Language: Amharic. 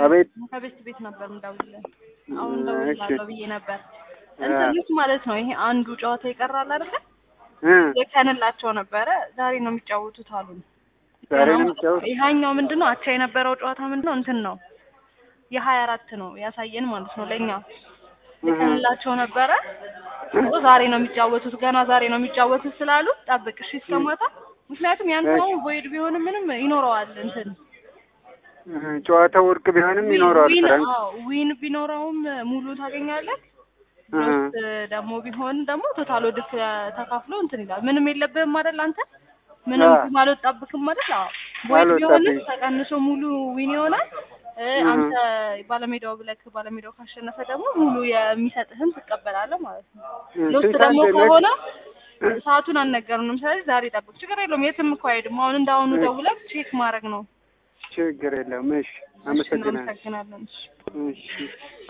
አቤት ከቤት ቤት ነበር የምደውልልህ። አሁን እሺ። ደውላለሁ ብዬ ነበር። እንትኑት ማለት ነው ይሄ አንዱ ጨዋታ ይቀራል አይደል? እ ልከንላቸው ነበረ። ዛሬ ነው የሚጫወቱት አሉን። ዛሬ ነው የሚጫወቱት? ይሄኛው ምንድን ነው አቻ የነበረው ጨዋታ ምንድን ነው እንትን ነው የሀያ አራት ነው ያሳየን ማለት ነው ለእኛ ልከንላቸው ነበረ። ኦ ዛሬ ነው የሚጫወቱት ገና ዛሬ ነው የሚጫወቱት ስላሉ ጠብቅ እሺ እስከ ማታ። ምክንያቱም ያንተ ነው ቮይድ ቢሆንም ምንም ይኖረዋል እንትን እ ጨዋታው ወርቅ ቢሆንም ይኖረዋል ዊን ፍራንክ አዎ ዊን ቢኖረውም ሙሉ ታገኛለህ። እ ሎስ ደግሞ ቢሆን ደግሞ ቶታል ወድክ ተካፍሎ እንትን ይላል። ምንም የለብህም አይደል አንተ ምንም አዎ። አልወጣብህም አይደል? አዎ ቮይድ ቢሆንም አልወጣብኝም። ተቀንሶ ሙሉ ዊን ይሆናል። እ እ አንተ ባለሜዳው ብለክ ባለሜዳው ካሸነፈ ደግሞ ሙሉ የሚሰጥህን ትቀበላለህ ማለት ነው። እ ሎስ ስንት ደግሞ ሰዓት ነው? ከሆነ እ ሰዓቱን አልነገሩንም። ስለዚህ ዛሬ ጠብቅ፣ ችግር የለውም። የትም እኮ አይሄድም። አሁን እንዳሁኑ እሺ። ደውለህ ቼክ ማድረግ ነው። ችግር የለውም። እሺ እሺ፣ አመሰግናለሁ። እናመሰግናለን። እሺ። እሺ